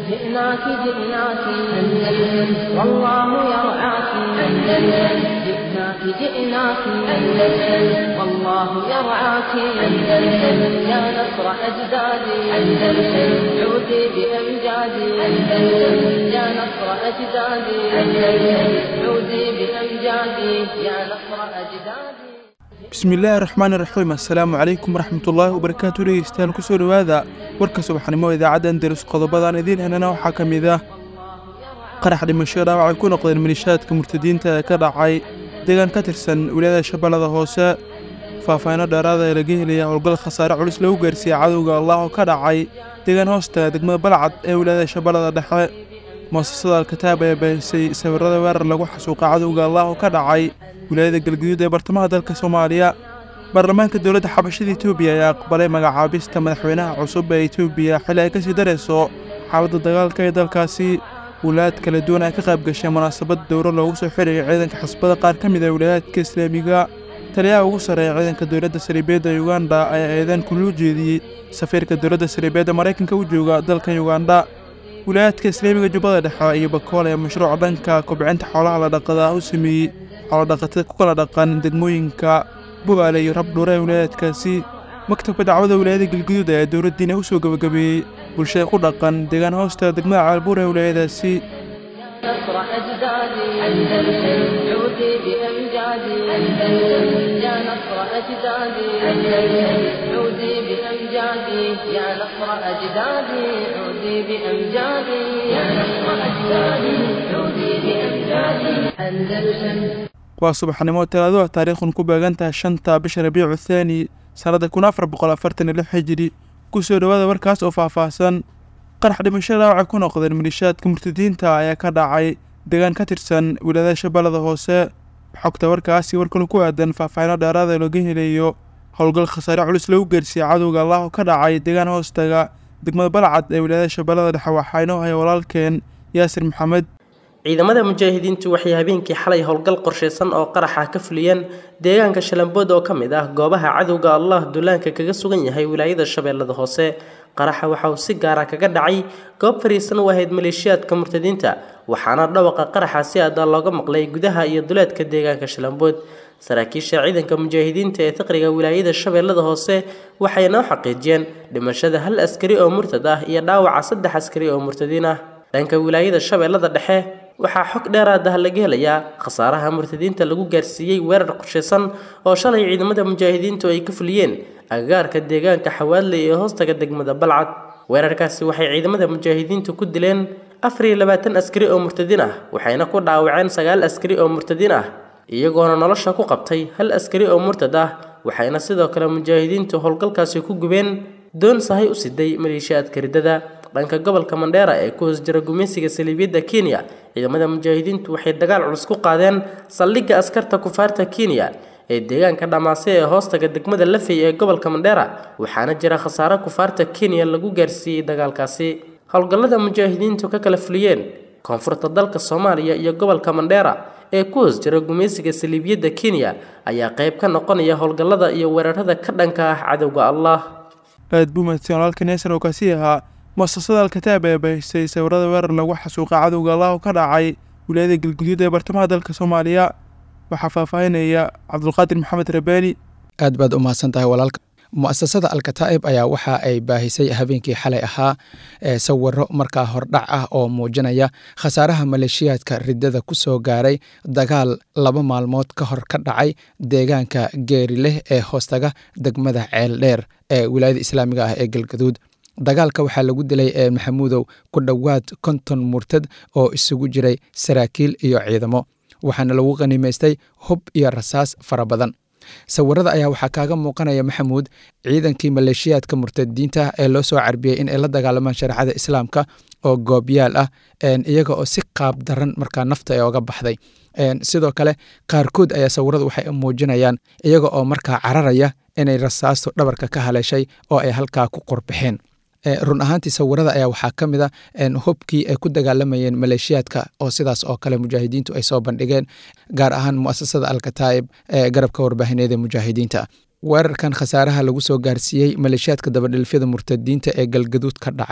جئناك جئناك أندلس والله يرعاك أندلس جئناك جئناك أندلس والله يرعاك أندلس يا نصر أجدادي أندلس عودي بأمجادي أندلس يا نصر أجدادي أندلس عودي بأمجادي يا نصر أجدادي bismillaahi raxmaani raxiim assalaamu calaykum waraxmatullaahi wabarakaatu dhegeystayaal kusoo dhowaada warka subaxnimo idaacadda andalus qodobadaan idiin helana waxaa ka mid ah qarax dhimasho dhaawacay ku noqdeen milishaadka murtadiinta ee ka dhacay deegaan ka tirsan wilaayada shabeellada hoose faahfaahino dheeraada ee laga helaya howlgal khasaare culus lagu gaarsiiyey cadowga allah oo ka dhacay deegaan hoosta degmada balcad ee wilaayada shabeellada dhexe muasasada alkataab ayaa baahisay sawirada weerar lagu xasuuqa cadowga allah oo ka dhacay wilaayada galguduud ee bartamaha dalka soomaaliya baarlamaanka dowladda xabashada etoobiya ayaa aqbalay magacaabista madaxweynaha cusub ee etoobiya xili ay kasii darayso xaaladda dagaalka ee dalkaasi wilaayad kala duwan ay ka qayb gashay munaasabad dowro loogu soo xirayo ciidanka xisbada qaar ka mid ah wilaayaadka islaamiga taliyaha ugu sarreeya ciidanka dowladda sariibeedda uganda ayaa eedan kuluu jeediyey safiirka dowladda sariibeedda maraykanka u jooga dalka uganda wilaayaadka islaamiga jubbada dhexe iyo bakool ee mashruuca dhanka kobcinta xoolaha la dhaqada u sameeyey xoolodhaqatada ku kala dhaqan degmooyinka bugaale iyo rabdhuure ee wilaayaadkaasi maktabka dacwada wilaayada galguduud ayaa dowladdiina u soo gebagabeeyey bulshada ku dhaqan deegaan hoosta degmada caalbuur ee wilaayadaasi نصر أجدادي أندلس عودي بأمجادي أندلس يا نصر أجدادي أندلس عودي بأمجادي يا نصر أجدادي عودي بأمجادي يا نصر أجدادي عودي بأمجادي أندلس waa subaxnimo talaado taariikhun ku beegan tahay shanta bisha rabiicu thaani sannadda kun afar boqol afartan iyo lix xijiri kusoo dhowaada warkaas oo faahfaahsan qarax dhimasho dhaawacay ku noqdeen milishaadka murtadiinta ayaa ka dhacay deegaan ka tirsan wilaayada shabeellada hoose xogta warkaasi war kale ku aadan faahfaahino dheeraada looga helayo howlgal khasaare culus lagu gaarsiiyey cadowga allah oo ka dhacay deegaan hoostaga degmada balcad ee wilaayada shabeellada dhexe waxaa inoo haya walaalkeen yaasir maxamed ciidamada mujaahidiintu waxay habeenkii xalay howlgal qorshaysan oo qaraxa ka fuliyeen deegaanka shalambood oo ka mid ah goobaha cadowga allah duulaanka kaga sugan yahay wilaayada shabeellada hoose qaraxa waxa uu si gaara kaga dhacay goob fariisan u ahayd maleeshiyaadka murtadiinta waxaana dhawaqa qaraxa si aada looga maqlay gudaha iyo duleedka deegaanka shalambood saraakiisha ciidanka mujaahidiinta ee taqriga wilaayada shabeellada hoose waxay noo xaqiijiyeen dhimashada hal askari oo murtad ah iyo dhaawaca saddex askari oo murtadiin ah dhanka wilaayada shabeellada dhexe waxaa xog dheeraad ah laga helayaa khasaaraha murtadiinta lagu gaarsiiyey weerar qorshaysan oo shalay ciidamada mujaahidiintu ay ka fuliyeen agagaarka deegaanka xawaadley ee hoostaga degmada balcad weerarkaasi waxay ciidamada mujaahidiintu ku dileen afar iyo labaatan askari oo murtadiin ah waxayna ku dhaawaceen sagaal askari oo murtadiin ah iyagoona nolosha ku qabtay hal askari oo murtad ah waxayna sidoo kale mujaahidiintu howlgalkaasi ku gubeen doon sahay u siday maleeshiyaadka riddada dhanka gobolka mandheera ee ku hoos jira gumaysiga saliibiyadda kenya ciidamada mujaahidiintu waxay dagaal culus ku qaadeen saldhigga askarta kufaarta kenya ee deegaanka dhamaase ee hoostaga degmada lafey ee gobolka mandheera waxaana jira khasaare kufaarta kenya lagu gaarsiiyey dagaalkaasi howlgallada mujaahidiintu ka kala fuliyeen koonfurta dalka soomaaliya iyo gobolka mandheera ee ku hoos jira gumaysiga saliibiyadda kenya ayaa qayb ka noqonaya howlgallada iyo weerarada ka dhanka ah cadowga allah aad buu mahadsan walaalkan yaasir oo kaasi ahaa muasasada alkataab ee baahisay sawirada weerar lagu xasuuqa cadowga allah oo ka dhacay wilaayada galguduud ee bartamaha dalka soomaaliya waxaa faahfaahinaya cabdulqaadir maxamed rabaani aad baad u mahadsan tahay walaalka mu'asasada alkataa'ib ayaa waxa ay baahisay habeenkii xalay ahaa ee sawiro markaa hordhac ah oo muujinaya khasaaraha maleeshiyaadka riddada ku soo gaaray dagaal laba maalmood ka hor ka dhacay deegaanka geerileh ee hoostaga degmada ceeldheer ee wilaayada islaamiga ah ee galgaduud dagaalka waxaa lagu dilay ee maxamuudow ku dhowaad konton murtad oo isugu jiray saraakiil iyo ciidamo waxaana lagu qanimaystay hub iyo rasaas fara badan sawirada ayaa waxaa kaaga muuqanaya maxamuud ciidankii maleeshiyaadka murtadiinta ee loo soo carbiyey in ay la dagaalamaan shareecada islaamka oo goobyaal ah iyaga oo si qaab daran markaa nafta ee oga baxday sidoo kale qaarkood ayaa sawiradu waxay muujinayaan iyaga oo markaa cararaya inay rasaastu dhabarka ka haleeshay oo ay halkaa ku qorbixeen run ahaantii sawirada ayaa waxaa ka mid a hubkii ay ku dagaalamayeen maleeshiyaadka oo sidaas oo kale mujaahidiintu ay soo bandhigeen gaar ahaan muasasada alkataa'ib ee garabka warbaahineed ee mujaahidiinta weerarkan khasaaraha lagu soo gaarsiiyey maleeshiyaadka dabadhilfyada murtadiinta ee galgaduud ka dhacay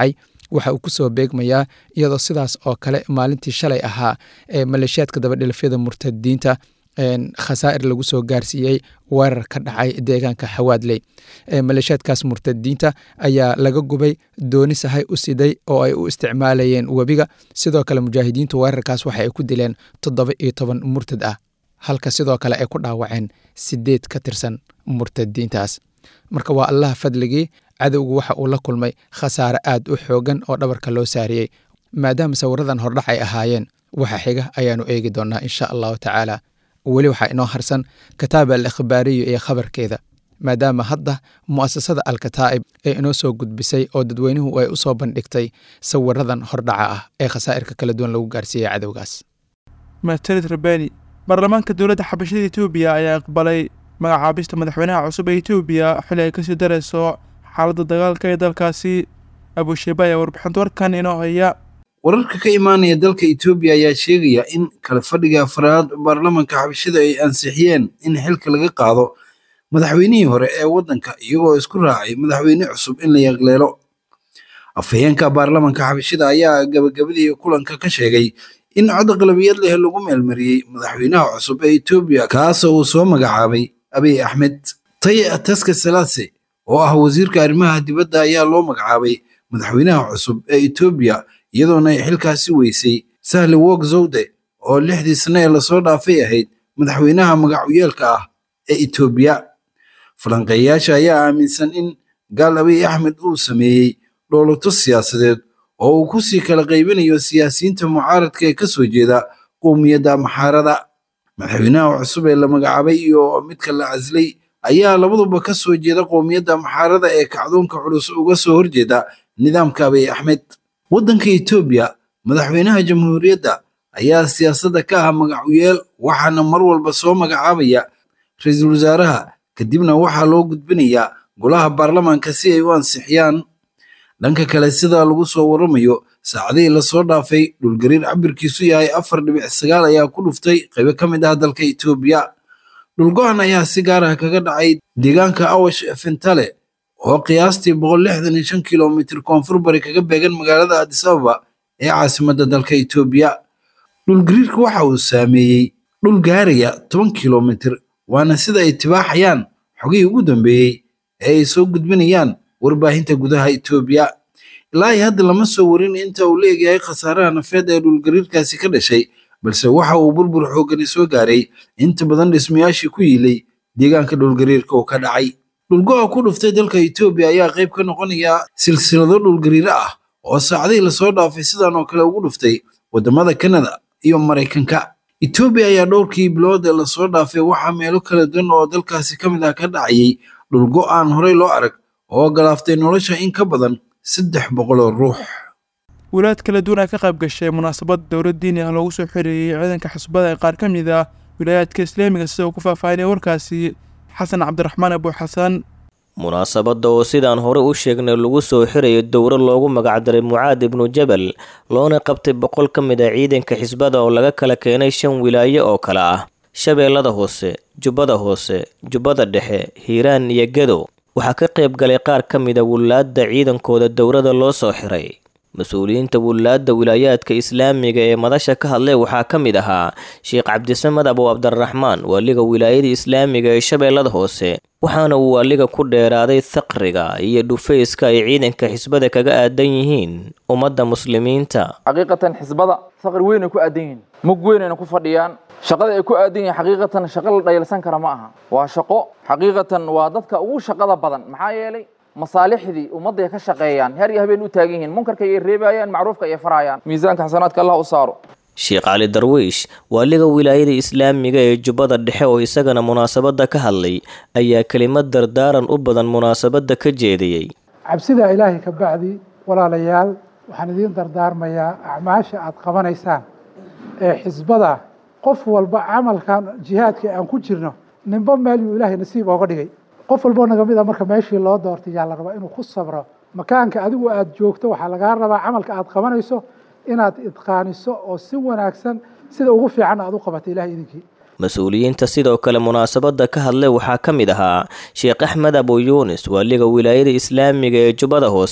waxa uu kusoo beegmayaa iyadoo sidaas oo kale maalintii shalay ahaa ee maleeshiyaadka dabadhilafyada murtadiinta khasaa'ir lagu soo gaarsiiyey weerar ka dhacay deegaanka xawaadley maleeshiyaadkaas murtadiinta ayaa laga gubay dooni sahay u siday oo ay u isticmaalayeen webiga sidoo kale mujaahidiintu weerarkaas waxa ay ku dileen toddoba iyo toban murtad ah halka sidoo kale ay ku dhaawaceen sideed ka tirsan murtadiintaas marka waa allaha fadligii cadowgu waxa uu la kulmay khasaare aad u xoogan oo dhabarka loo saariyey maadaama sawiradan hordhac ay ahaayeen waxa xiga ayaanu eegi doonaa insha allahu tacaala weli waxaa inoo harsan kataab al ikhbaariyu iyo khabarkeeda maadaama hadda mu'asasada alkataa'ib ee inoo soo gudbisay oo dadweynuhu ay u soo bandhigtay sawiradan hordhaca ah ee khasaa'irka kala duwan lagu gaarsiiyey cadowgaas mahadsanid rabani baarlamaanka dowladda xabashada etoobiya ayaa aqbalay magacaabista madaxweynaha cusub ee etoobiya xili ay kasii darayso xaaladda dagaalka ee dalkaasi abusheeba ayaa warbixinta warkan inoo haya wararka ka imaanaya dalka etoobiya ayaa sheegaya in kala fadhiga afraad baarlamanka xabashada ay ansixiyeen in xilka laga qaado madaxweynihii hore ee waddanka iyagoo isku raacay madaxweyne cusub in la yaqleelo afhayeenka baarlamanka xabashada ayaa gabagabadii kulanka ka sheegay in cod aqlabiyad leh lagu meelmariyey madaxweynaha cusub ee etoobiya kaasoo uu soo magacaabay abiy axmed taye ataska salaase oo ah wasiirka arrimaha dibadda ayaa loo magacaabay madaxweynaha cusub ee etoobiya iyadoona ay xilkaasi weysay sahli wog zawde oo lixdii sane ee lasoo dhaafay ahayd madaxweynaha magacuyeelka ah ee etoobiya falanqeeyayaasha ayaa aaminsan in gaal abiy axmed uu sameeyey dhoolato siyaasadeed oo uu ku sii kala qaybinayo siyaasiyiinta mucaaradka ee ka soo jeeda qowmiyadda maxaarada madaxweynaha cusub ee la magacaabay iyo midka la caslay ayaa labaduba ka soo jeeda qowmiyadda maxaarada ee kacdoonka culus uga soo horjeeda nidaamka abiy axmed waddanka etoobiya madaxweynaha jamhuuriyadda ayaa siyaasadda ka ah magacuyeel waxaana mar walba soo magacaabaya ra-iisul wasaaraha kadibna waxaa loo gudbinayaa golaha baarlamaanka si ay u ansixiyaan dhanka kale sida lagu soo waramayo saacadihii lasoo dhaafay dhulgariir cabirkiisu yahay afar dhibic sagaal ayaa ku dhuftay qaybo ka mid ah dalka etoobiya dhulgo-an ayaa si gaar ah kaga dhacay deegaanka awash fentale oo qiyaastii boqol lixdan iyo shan kilomitir koonfur bari kaga beegan magaalada adis ababa ee caasimadda dalka etoobiya dhulgariirka waxa uu saameeyey dhul gaaraya toban kilomitir waana sida ay tibaaxayaan xogihii ugu dambeeyey ee ay soo gudbinayaan warbaahinta gudaha etoobiya ilaa iyo hadda lama soo warin inta uu la egyahay khasaaraha nafeed ee dhulgariirkaasi ka dhashay balse waxa uu burbur xoogani soo gaaray inta badan dhismayaashii ku yiilay deegaanka dhulgariirka uu ka dhacay dhulgo-a ku dhuftay dalka etoobiya ayaa qayb ka noqonaya silsilado dhulgariiro ah oo saacadihii lasoo dhaafay sidan oo kale ugu dhuftay waddamada kanada iyo maraykanka etoobiya ayaa dhowrkii bilood ee lasoo dhaafay waxaa meelo kala duwan oo dalkaasi ka mid ah ka dhacayay dhulgo aan horey loo arag oo galaaftay nolosha in ka badan saddex boqol oo ruux wilaayad kala duwan ay ka qayb gashay munaasabad dowlad diini ah loogu soo xiriiriyey ciidanka xisbada ee qaar ka mid ah wilaayaadka islaamiga sida uu ku faahfaahinaya warkaasi xasan cabdiraxmaan abu xasan munaasabadda oo sidaan hore u sheegnay lagu soo xirayo dowro loogu magacdaray mucaad ibnu jabal loona qabtay boqol ka mid ah ciidanka xisbada oo laga kala keenay shan wilaayo oo kale ah shabeellada hoose jubbada hoose jubbada dhexe hiiraan iyo gedo waxaa ka qayb galay qaar ka mid a wullaadda ciidankooda dowrada loo soo xiray mas-uuliyiinta wullaadda wilaayaadka islaamiga ee madasha ka hadlay waxaa ka mid ahaa sheekh cabdisamed abu cabdiraxmaan waaliga wilaayada islaamiga ee shabeellada hoose waxaana uu waaliga ku dheeraaday thaqriga iyo dhufayska ay ciidanka xisbada kaga aadan yihiin ummadda muslimiinta xaqiiqatan xisbada faqri weyn ay ku aadan yihiin mug weynayna ku fadhiyaan shaqada ay ku aadan yihiin xaqiiqatan shaqo la dhayalsan kara ma aha waa shaqo xaqiiqatan waa dadka ugu shaqada badan maxaa yeelay masaalixdii ummadday ka shaqeeyaan heer iyo habeen u taagan yihiin munkarka ayay reebayaan macruufka ayay farayaan miisaanka xasanaadka allah u saaro sheekh cali darwiish waaliga wilaayada islaamiga ee jubbada dhexe oo isagana munaasabadda ka hadlay ayaa kelimad dardaaran u badan munaasabadda ka jeediyey cabsida ilaahay ka bacdi walaalayaal waxaan idiin dardaarmayaa acmaasha aad qabanaysaan ee xisbada qof walba camalkan jihaadka aan ku jirno ninba meel yuu ilaahay nasiib ooga dhigay qof walboo naga mid a marka meeshii loo doortay yaa la rabaa inuu ku sabro makaanka adigu aad joogto waxaa lagaa rabaa camalka aad qabanayso inaad idqaaniso oo si wanaagsan sida ugu fiican aad u qabato ilahay idinkii mas-uuliyiinta sidoo kale munaasabadda ka hadlay waxaa ka mid ahaa sheekh axmed abu yuunis waaliga wilaayada islaamiga ee jubbada hoose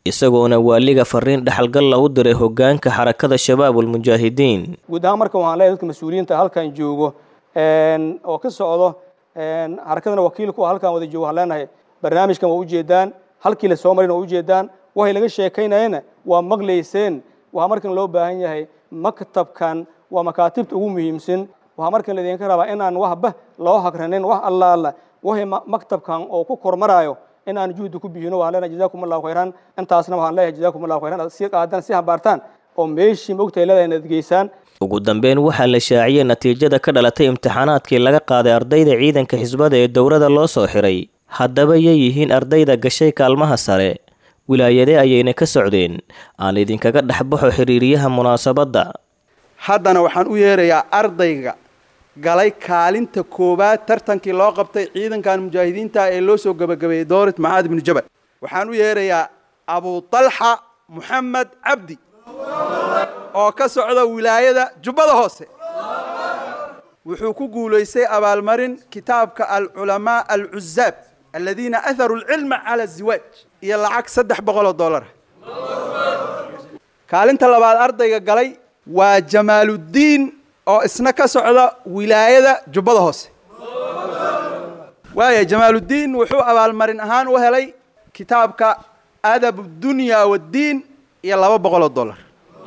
isagoona waaliga fariin dhexalgalla u diray hoggaanka xarakada shabaabulmujaahidiin guud ahaan marka waxaan leeyahay dadka mas-uuliyiinta halkan joogo oo ka socdo xarakadana wakiilku halkan wada joogo waxaan leenahay barnaamijkan waa ujeedaan halkii la soo marin waa ujeedaan waxay laga sheekaynayana waa maqlayseen waxaa markan loo baahan yahay maktabkan waa makaatibta ugu muhiimsan waxaa markan laydinka rabaa inaan waxba loo hagranin wax alla alla waxay maktabkan oo ku kormaraayo in aan juhdi ku bixino waxaan leenahay jazakum allahu khayran intaasna waxaan leeyahay jazakum allahu khayran si qaadan si habaartaan oo meeshii mogtahay leedahay inaad geysaan ugu dambeyn waxaa la shaaciyey natiijada ka dhalatay imtixaanaadkii laga qaaday ardayda ciidanka xisbada ee dowladda loo soo xiray haddaba yay yihiin ardayda gashay kaalmaha sare wilaayade ayayna ka socdeen aan idinkaga dhexbaxo xiriiriyaha munaasabadda haddana waxaan u yeerayaa ardayga galay kaalinta koowaad tartankii loo qabtay ciidankan mujaahidiinta ee loo soo gebagabeeyey doorit maxaad ibnu jabal waxaan u yeerayaa abu talxa moxamed cabdi oo ka socda wilaayada jubbada hoose wuxuu ku guulaystay abaalmarin kitaabka alculamaa alcuzaab aladiina aharu alcilma cala aziwaaj iyo lacag saddex boqol oo dollara kaalinta labaad ardayga galay waa jamaaluddiin oo isna ka socda wilaayada jubbada hoose waaya jamaaluddiin wuxuu abaalmarin ahaan u helay kitaabka adab dunya waddiin iyo laba boqol oo dollar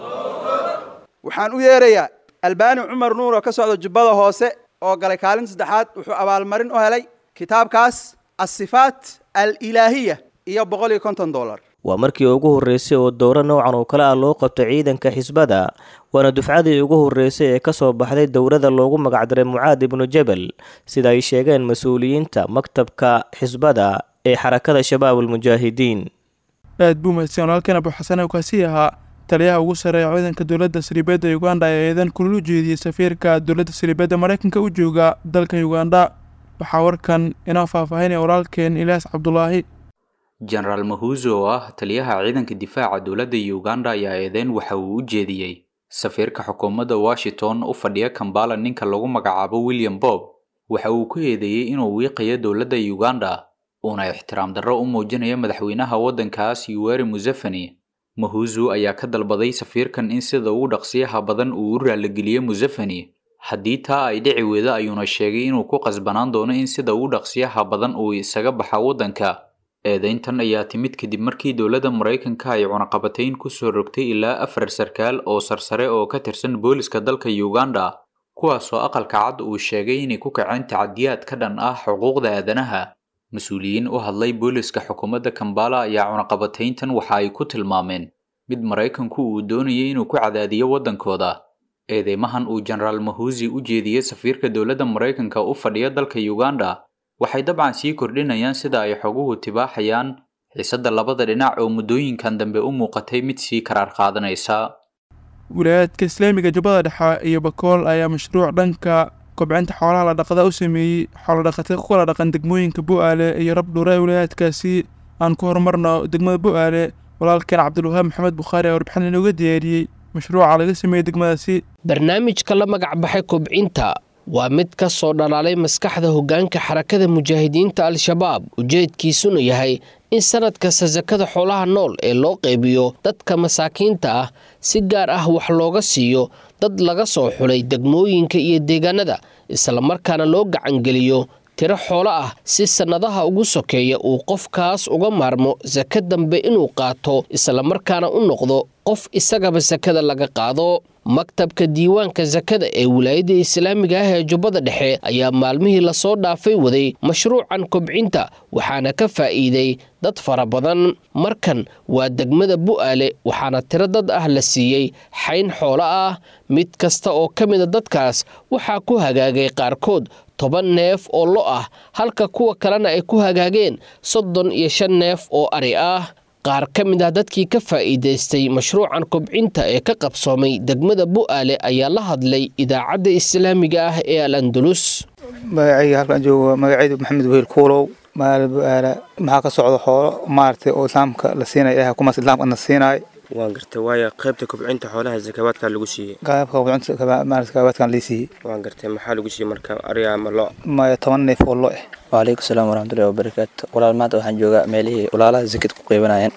waxaan u yeerayaa albaani cumar nuur oo ka socda jubbada hoose oo galay kaalin saddexaad wuxuu abaalmarin u helay kitaabkaas asifaat alilaahiya iyo boqol iyo konton dollar waa markii ugu horreysay oo dowro noocan oo kale ah loo qabto ciidanka xisbada waana dufcadii ugu horreysay ee ka soo baxday dowladda loogu magacdaray mucaad ibnu jabal sida ay sheegeen mas-uuliyiinta maktabka xisbada ee xarakada shabaabulmujaahidiin aad buu mahadsan walaalkan abu xasan oo kaasi ahaa taliyaha ugu sarreeya ciidanka dowladda sariibadda uganda ee eedan kululu jeediyey safiirka dowladda sariibadda maraykanka u jooga dalka uganda waxaa warkan inoo faahfaahinaya walaalkeen ilaas cabdulaahi jenaraal mahuuzo oo ah taliyaha ciidanka difaaca dowladda uganda ayaa eedeyn waxa uu u jeediyey safiirka xukuumadda washington u fadhiya kambala ninka lagu magacaabo william bob waxa uu ku eedeeyey inuu wiiqayo dowladda uganda uuna ixtiraam darro u muujinayo madaxweynaha waddankaas yuweri museveni mahuuzu ayaa ka dalbaday safiirkan in sida ugu dhaqsiyaha badan uu u raaligeliyo museveni haddii taa ay dhici weydo ayuuna sheegay inuu ku qasbanaan doono in sida ugu dhaqsiyaha badan uu isaga baxa waddanka eedeyntan ayaa timid kadib markii dowladda maraykanka ay cunaqabatayn ku soo rogtay ilaa afar sarkaal oo sarsare oo ka tirsan booliska dalka uganda kuwaasoo aqalka cad uu sheegay inay ku kaceen tacadiyaad ka dhan ah xuquuqda aadanaha mas-uuliyiin u hadlay booliska xukuumadda kambala ayaa cunaqabatayntan waxa ay ku tilmaameen mid maraykanku uu doonayay inuu ku cadaadiyo waddankooda eedeymahan uu jenaraal mahuusi u jeediyey safiirka dowladda maraykanka u fadhiya dalka uganda waxay dabcan sii kordhinayaan sida ay xoguhu tibaaxayaan xiisadda labada dhinac oo muddooyinkan dambe u muuqatay mid sii karaar qaadanaysa wilaayaadka islaamiga jubbada dhexe iyo bakool ayaa mashruuc dhanka kobcinta xoolaha la dhaqda u sameeyey xoolodhaqatay ku kala dhaqan degmooyinka bu-aale iyo rabdhuura ee wilaayaadkaasi aan ku horumarno degmada bu-aale walaalkeen cabdilwahaab maxamed bukhaari ee warbixin inooga diyaariyey mashruuca laga sameeyey degmadaasi barnaamijka la magac baxay kobcinta waa mid ka soo dhalaalay maskaxda hoggaanka xarakada mujaahidiinta al-shabaab ujeedkiisuna yahay in sanad kasta sakada xoolaha nool ee loo qaybiyo dadka masaakiinta ah si gaar ah wax looga siiyo dad laga soo xulay degmooyinka iyo deegaanada islamarkaana loo gacangeliyo tiro xoolo ah si sannadaha ugu sokeeya uu qofkaas uga maarmo saka dambe inuu qaato islamarkaana u noqdo qof isagaba sakada laga qaado maktabka diiwaanka sakada ee wilaayadda islaamiga ah ee jubbada dhexe ayaa maalmihii lasoo dhaafay waday mashruucan kobcinta waxaana ka faa'iiday dad fara badan markan waa degmada bu'aale waxaana tiro dad ah la siiyey xayn xoolo ah mid kasta oo ka mida dadkaas waxaa ku hagaagay qaarkood toban neef oo lo ah halka kuwa kalena ay ku hagaageen soddon iyo shan neef oo ari ah qaar ka mid ah dadkii ka faa'iidaystay mashruucan kobcinta ee ka qabsoomay degmada bu'aale ayaa la hadlay idaacadda islaamiga ah ee al andalus magacayga halkaan joogo magacaydu maxamed wehel kuulow maala bu'aala maxaa ka socda xoolo maaragtay oo islaamka la siinaya ilahay kumaas islaamka na siinaay waan gartay waayo qaybta kobcinta xoolaha zakawaadkaa lagu siiyey qaybka kobcinta maaragtay zakawaadkan lii siiyey waan gartay maxaa lagu siiyey marka ariga ama lo maya toban neef oo lo eh waalaikum salaam waraxmatullahi wabarakaatu walaal maanta waxaan joogaa meelihii walaalaha zakad ku qeybanayeen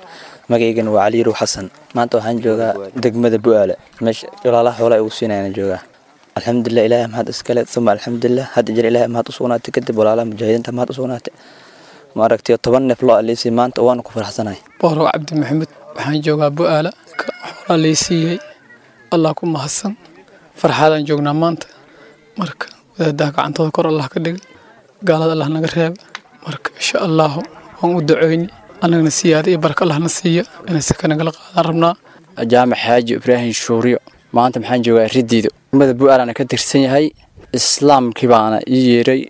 magacaygana waa cali ruux xasan maanta waxaan joogaa degmada bu'aale meesha walaalaha xoolaha ugu siinayana joogaa alxamdulilah ilaahay mahad iskale uma alxamdulilah hadda jir ilaahay mahad u sugnaatay kadib walaalaha mujaahidiinta mahad u sugnaatay ma aragtay toban neef loo aliisay maanta waana ku faraxsanahay boorow cabdi maxamed waxaan joogaa bu'aala xoolaa laysiiyey allah ku mahadsan farxaadaan joognaa maanta marka wadaadaha gacantooda kor allah ka dhiga gaalada allah naga reeba marka insha allahu waan u duceyni annagana siyaada iyo barka allahna siiya inay saka nagala qaadaan rabnaa jaamac xaaji ibraahim shuuriyo maanta maxaan joogaa riddiido degmada bu'aalana ka tirsan yahay islaamkii baana ii yeeray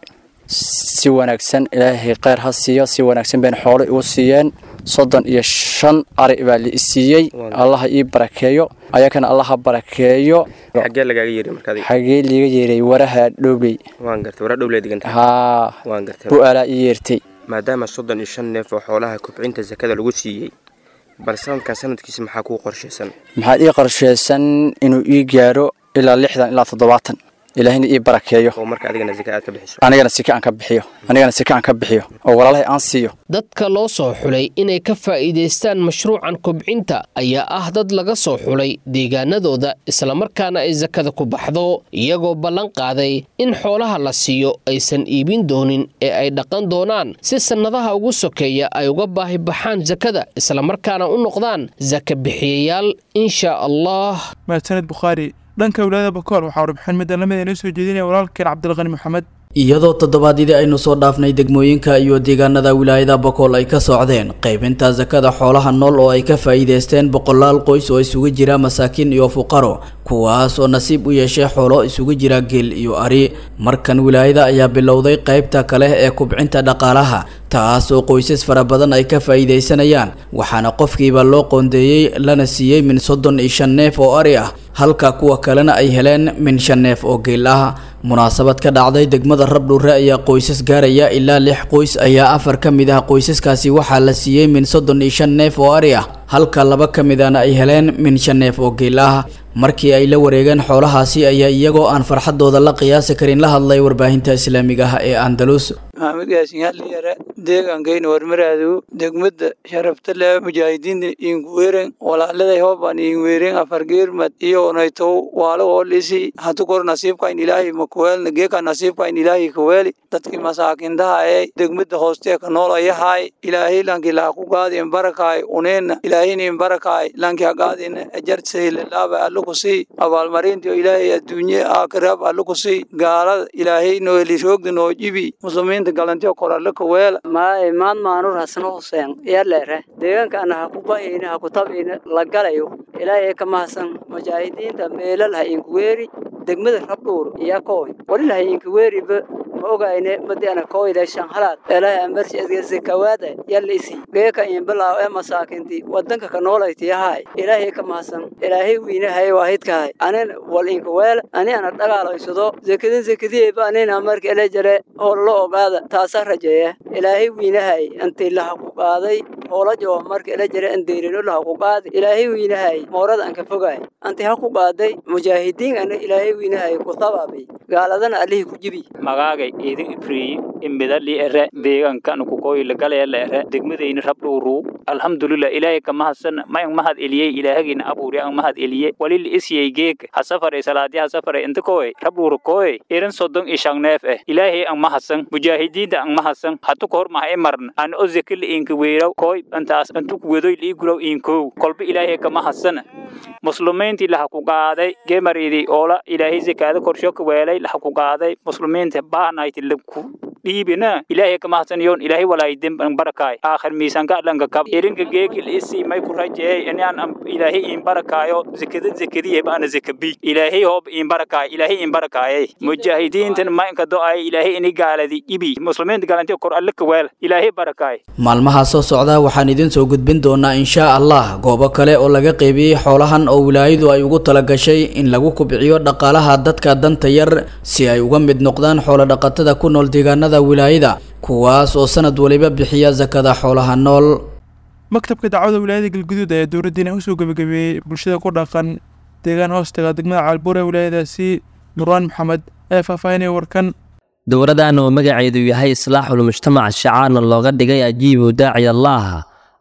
si wanaagsan ilaahay kheyr ha siiyo si wanaagsan bayna xoolo igu siiyeen soddon iyo shan ari baa la isiiyey allaha ii barakeeyo ayakana allaha barakeeyo xagee lagaaga yeeray markaadi xagee liiga yeeray waraha dhowley waan gartay waraa dhowley diganta haa waan gartay bu'aalaa ii yeertay maadaama soddon iyo shan neef oo xoolaha kubcinta sakada lagu siiyey bal sanadkan sanadkiisa maxaa kuu qorshaysan maxaad ii qorshaysan inuu ii gaaro ilaa lixdan ilaa toddobaatan ilaahina ii barakeeyo oo marka adigana sika aad ka bixiso anigana sika aan ka bixiyo anigana sika aan ka bixiyo oo walaalahay aan siiyo dadka loo soo xulay inay ka faa'iidaystaan mashruucan kobcinta ayaa ah dad laga soo xulay deegaanadooda islamarkaana ay sakada ku baxdo iyagoo ballan qaaday in xoolaha la siiyo aysan iibin doonin ee ay dhaqan doonaan si sannadaha ugu sokeeya ay uga baahi baxaan sakada islamarkaana u noqdaan saka bixiyayaal insha allah mahadsaned bukhaari dhanka wilaayada bakool waxaa warbixin middan lamid inoo soo jeedinaya walaalkeen cabdilqani maxamed iyadoo toddobaadyadii aynu soo dhaafnay degmooyinka iyo deegaanada wilaayada bakool ay ka socdeen qaybinta sakada xoolaha nool oo ay ka faa'iidaysteen boqolaal qoys oo isugu jira masaakiin iyo fuqaro kuwaas oo nasiib u yeeshay xoolo isugu jira geel iyo ari markan wilaayada ayaa bilowday qaybta kale ee kubcinta dhaqaalaha taas oo qoysas fara badan ay ka faa'iidaysanayaan waxaana qofkiiba loo qoondeeyey lana siiyey min soddon iyo shan neef oo ari ah halka kuwa kalena ay heleen min shan neef oo geel ah munaasabad ka dhacday degmada rabdhuure ayaa qoysas gaaraya ilaa lix qoys ayaa afar ka mid ah qoysaskaasi waxaa la siiyey min soddon iyo shan neef oo ari ah halka laba ka midana ay heleen min shan neef oo geel ah markii ay la wareegeen xoolahaasi ayaa iyagoo aan farxadooda la qiyaasi karin la hadlay warbaahinta islaamiga ah ee andalus maxamed yaasin halliyare deegaankayna warmaraadu degmada sharafta leh mujaahidiinta inguweren walaaladay hooban inweren afargeermad iyo onaytow waalo oolisi hatu kor nasiibkain ilaahay makuweelna geeka nasiibkain ilaahay kaweeli dadki masaakintaha ee degmada hoostee ka noolayahay ilaahay lanki laaku gaadin barakaay uneena ilaahinin barakaay lanki hagaadin ajartsaylalaba allukusii abaalmarintiyo ilaahay adduunye aakhirab allukusii gaalada ilaahay noeli roogda noo jibi muslimiinta galantiyo koralle kaweela maaye maan maanur hasno huseen yaleere deegaankaana ha ku bahayna ha ku tabayna la galayo ilaahay ka mahadsan mujaahidiinta meelal ha inkuweeri degmada rabdhuur iyo kooy walil ha inkuweeriba ma ogayne madiana kooyda shanhalaad ilaahay amarsi adgese kawaada yalla isi geeka inbalaaw ee masaakinti wadanka ka noolaytiyahay ilaahay ka mahadsan ilaahay wiinahay waahidkahay anin wal inkuweela ani ana dhagaalaysado zekadin zekadiyeyba anina marka ele jare oo la ogaada taasaa rajeeya ilaahay wiinahay intii laha ku qaaday hoolajo marka ele jare andeerino laha ku qaadi ilaahay wiinahay moorada anka fogaay anti ha ku qaaday mujaahidiin ana ilaahay wiinahay ku tabaabay gaaladana allihii ku jibi magaagay idin ibriyi imidali ere deegaankan kukoyle galayala ere degmadayni rabdhuuru alxamdulilah ilaahay ka mahadsan mayan mahad eliyey ilaahagina abuuri an mahad eliye walil isyey geeg hasafare salaadi hasafare inta koy rabdhuuru koy irin sodon ishang neef eh ilaahay an mahadsan mujaahidiinta an mahadsan hatu kohor maha imarn an o zekil inka weeraw koy antaas antuk wedoy liiguraw inkow kolba ilaahay ka mahadsan muslimiintii laha ku qaaday gemaridi oola ilaahay zakaada korsho ka weelay laha ku qaaday muslimiinta baanayti laku dhiibina ilaahay ka mahadsan yoon ilaahay walaay demban barakaay aakhir miisanka dhanka kab irinka geekil isi may ku rajeey inaan ilaahay in barakaayo zakada zakadiye baana zakabi ilaahay hoob in barakaay ilaahay in barakaay mujaahidiintan ma inka do-ay ilaahay ini gaaladi ibi muslimiinta gaalanti kor alle ka weel ilaahay barakaay maalmaha soo socda waxaan idin soo gudbin doonaa inshaa allah goobo kale oo laga qaybiyey xoolahan oo wilaayadu ay ugu talagashay in lagu kubciyo dhaqaalaha dadka danta yar si ay uga mid noqdaan xoolodhaqatada ku nool deegaanada wilaayada kuwaas oo sanad waliba bixiya sakada xoolaha nool maktabka dacwada wilaayada galguduud ayaa dowladdiina usoo gebagabeeyey bulshada ku dhaqan deegaan hoostaga degmada caalbuur ee wilaayadaasi nurwaan maxamed ayaa faahfaahinaya warkan dowladan oo magaceedu yahay islaaxul mujtamac shacaarna looga dhigay ajiibu daaci allaah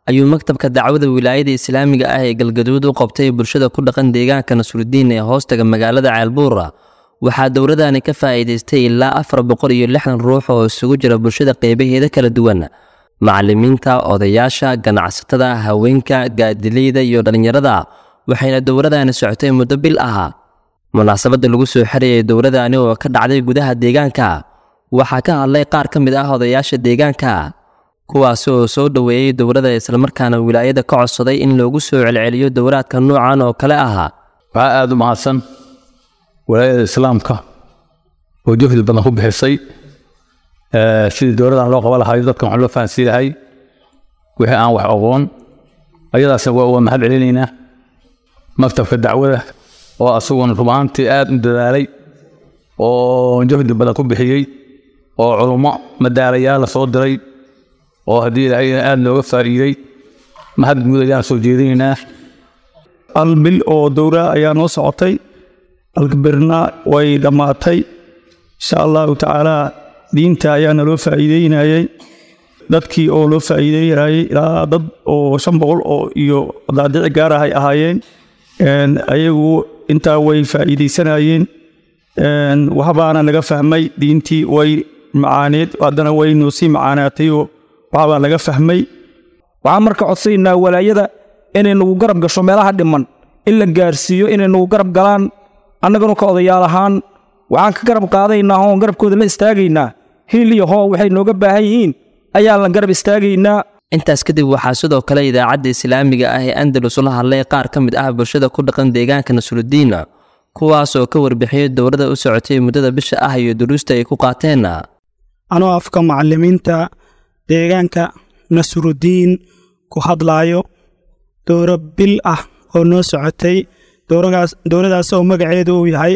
ayuu maktabka dacwada wilaayada islaamiga ah ee galgaduud u qabtay bulshada ku dhaqan deegaanka nasrudiin ee hoostaga magaalada ceelbuura waxaa dowladani ka faa'iidaystay ilaa afar boqol iyo lixdan ruux oo isugu jira bulshada qeybaheeda kala duwan macallimiinta odayaasha ganacsatada haweenka gaadileyda iyo dhallinyarada waxayna dowladani socotay muddo bil ah munaasabadda lagu soo xirayay dowladani oo ka dhacday gudaha deegaanka waxaa ka hadlay qaar ka mid ah odayaasha deegaanka kuwaasi oo soo dhoweeyey dowladda islamarkaana wilaayada ka codsaday in loogu soo celceliyo dowlaadka noocan oo kale ah waxaa aada u mahadsan walaayada islaamka oo juhdi badan ku bixisay sidii dowladan loo qaban lahayo dadkan wax loo fahansiin lahay wixii aan wax aqoon ayadaasna waa uga mahad celinaynaa maktabka dacwada oo asaguna rub ahaantii aada u dadaalay oo juhdi badan ku bixiyey oo culummo madaalayaal la soo diray oo haddii ilaahayna aada looga faa'iiday mahad guud ayaan soo jeedinaynaa hal bil oo dowra ayaa noo socotay alkabirna way dhammaatay insha allahu tacaalaa diinta ayaana loo faa'iideynayay dadkii oo loo faa'iideynayay ilaa dad oo shan boqol oo iyo daadici gaar ah ay ahaayeen ayagu intaa way faa'iideysanayeen waxbaana laga fahmay diintii way macaaneed haddana way noo sii macaanaatay oo waxbaa laga fahmay waxaan marka codsaynaa walaayada inay nagu garab gasho meelaha dhiman in la gaarsiiyo inay nagu garab galaan annaganu ka odayaal ahaan waxaan ka garab qaadaynaa oon garabkooda la istaagaynaa hiil iyo hoo waxay nooga baahan yihiin ayaan la garab istaagaynaa intaas kadib waxaa sidoo kale idaacadda islaamiga ah ee andalus la hadlay qaar ka mid ah bulshada ku dhaqan deegaanka nasrudiin kuwaas oo ka warbixiyey dowladda u socotay muddada bisha ah iyo duruusta ay ku qaateen anoo afka macallimiinta deegaanka nasrudiin ku hadlaayo dowro bil ah oo noo socotay dowladaas oo magaceedu uu yahay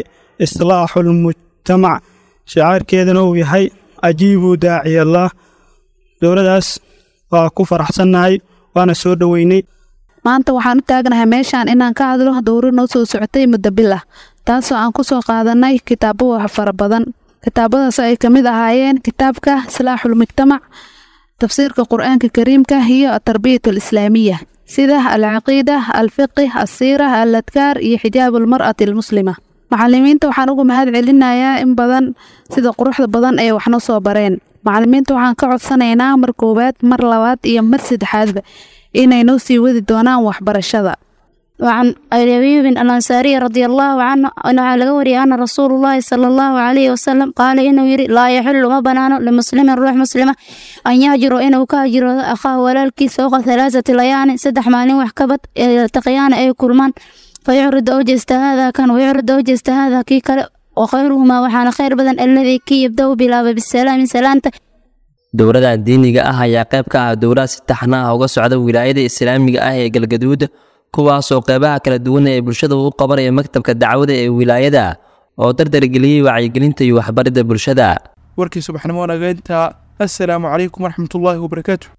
islaaxulmujtamac shacaarkeedana uu yahay ajiibuu daaciyallah dowladaas waa ku faraxsannahay waana soo dhoweynay maanta waxaan u taagnahay meeshaan inaan ka hadlo dowro noo soo socotay muddo bil ah taasoo aan ku soo qaadanay kitaabo wax fara badan kitaabadaas ay ka mid ahaayeen kitaabka islaaxulmujtamac tafsiirka qur-aanka kariimka iyo atarbiyat alislaamiya sida alcaqiida alfiqih asiira aladkaar iyo xijaab almar'ati almuslima macalimiinta waxaan ugu mahad celinayaa in badan sida quruxda badan ee waxnoo soo bareen macalimiinta waxaan ka codsanaynaa mar koowaad mar labaad iyo mar saddexaadba inay noo sii wadi doonaan waxbarashada وعن أبي بن الأنصاري رضي الله عنه أنه على قوري أن رسول الله صلى الله عليه وسلم قال إنه يري لا يحل ما بنانه لمسلم روح مسلمة أن يهجر إنه كهجر أخاه ولالكي سوق ثلاثة ليان سدح مالين وحكبت التقيان أي كلمان فيعرض أوجست هذا كان ويعرض أوجست هذا كي كلا وخيرهما وحان خير بدن الذي كي يبدأ بلا بالسلام سلامته dowladda diiniga ah ayaa qayb ka ah dowlad si taxna ah uga socda wilaayada islaamiga ah ee galgaduud kuwaasoo qeybaha kala duwan ee bulshada u qabanaya maktabka dacwada ee wilaayada oo dardargeliyey wacyigelinta iyo waxbaridda bulshada warkii subaxnimo nageynta assalaamu calaykum waraxmatullaahi wabarakaatu